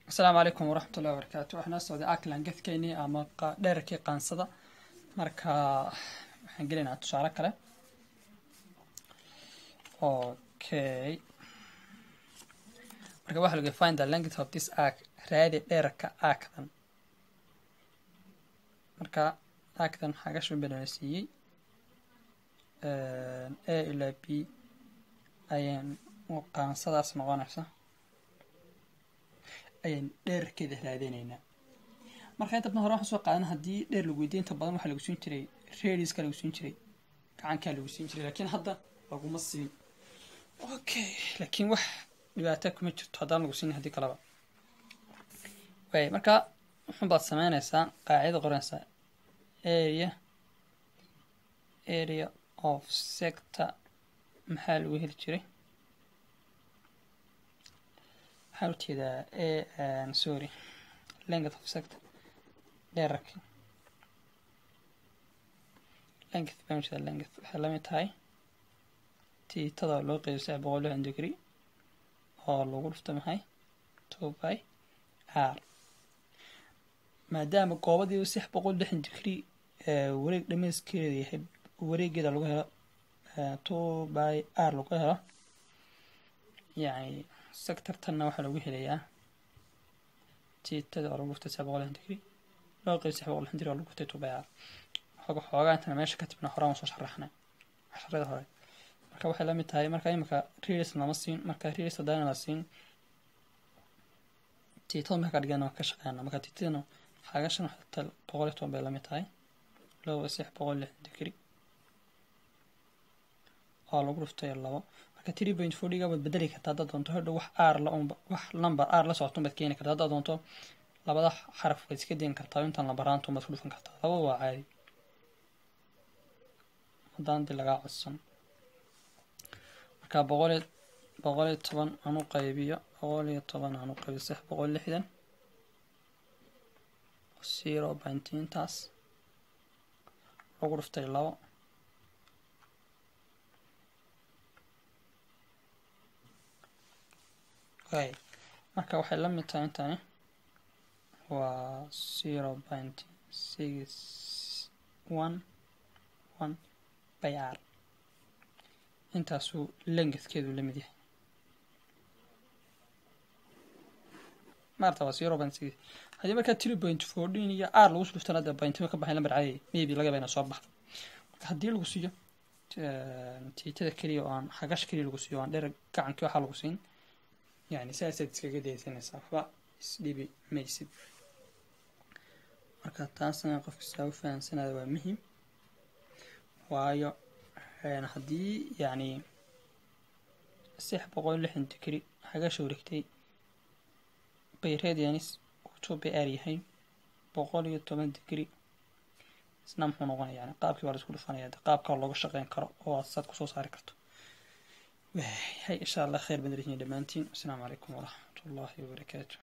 asalaamu calaykum waraxmat ullahi wabarakaatu waxaa noo socday aklan gefkeynii ama dherarkii qaansada marka waxaan gelaynaa tusaale kale okay marka waxa lagu find the length of this arc raadi dherarka arcdan marka arcdan xagashu banana siiyey a ilaa b ayaan qaansadaas noqonaysa ayaan dheerarkeeda raadinaynaa marka inta badan hore waxaan soo qaadana haddii dheer lagu weydiya inta badan waxaa lagu siin jiray radiska lagu siin jiray gacankaa lagu siin jiray laakiin hadda laguma siin okay laakiin wax dhibaato kuma jirto haddaan lagu siin haddii kaleba way marka wuxun baad sameynaysaa qaacida qoranaysaa area area of sector maxaa lagu heli jiray waxaan ujeedaa sorry length of sector dherarki length baan ujeedaa length waxay lamid tahay tiitada loo qeybiyo saddex boqol lixdan degree oo lagu dhufto maxay two by r maadaama goobadiiba saddex boqol lixdan degree wareeg dhamayskeeda yahay wareegeeda lagu helo two by r lagu helo yani sectortanna waxaa lagu helayaa tiitada oo lagu dhuftay saddex boqol lixdan degree loo qeybiyo saddex boqol lixdan degree oo lagu dhuftay two by r xooga xoogaa intana meesha ka tibna horaan soo sharaxnay casharada hore marka waxay lamid tahay marka imika readers lama siin marka readers hadana la siin tiitada marka dhigana waan ka shaqeynaa marka tiitadana xagashan waxay boqol iyo toban bay lamid tahay loo saddex boqol lixdan degree oo lagu dhuftay labo marka three point four dhiga waad bedeli kartaa haddaad doonto hodhow wax r la unba wax number r la socoto baad keeni kartaa haddaad doonto labada xaraf waad iska dayn kartaa intaan lambaraanta baad ku dhufan kartaa laba waa caadi haddaan di lagaa codsan marka boqol iyo boqol iyo toban aan u qaybiyo boqol iyo toban aan u qaybiyo saddex boqol lixdan zero point intaas lagu dhuftay labo okay marka waxay la mid tahay intani waa zero point six one one by r intaasuu lengthkeedu la mid yahay maarta waa zero point six haddii markaa three point fourteen iyo r lagu dhuftana dee pointima ka baxay lambar caadi maybe laga bayna soo baxdo marka haddii lagu siiyo tiitada keliya oo aan xagash keliya lagu siiyo aan dheer gacankii waxaa lagu siin yani saasaad iskaga daysanaysaa waxba isdhibi maysid marka taasna qofka saa u fahamsanaya waa muhim waayo haddii yacni saddex boqol lixdan degree xagasha wareegtay bay radianis two by r yahay boqol iyo toban degree isna muxuu noqonaya yani qaabkii baa la isku dhufanaya qaabka looga shaqeyn karo oo aad saad kusoo saari karto hay insha allah khayr badan yihiin dhammaantiin asalaamu calaykum waraxmat ullaahi wabarakaatu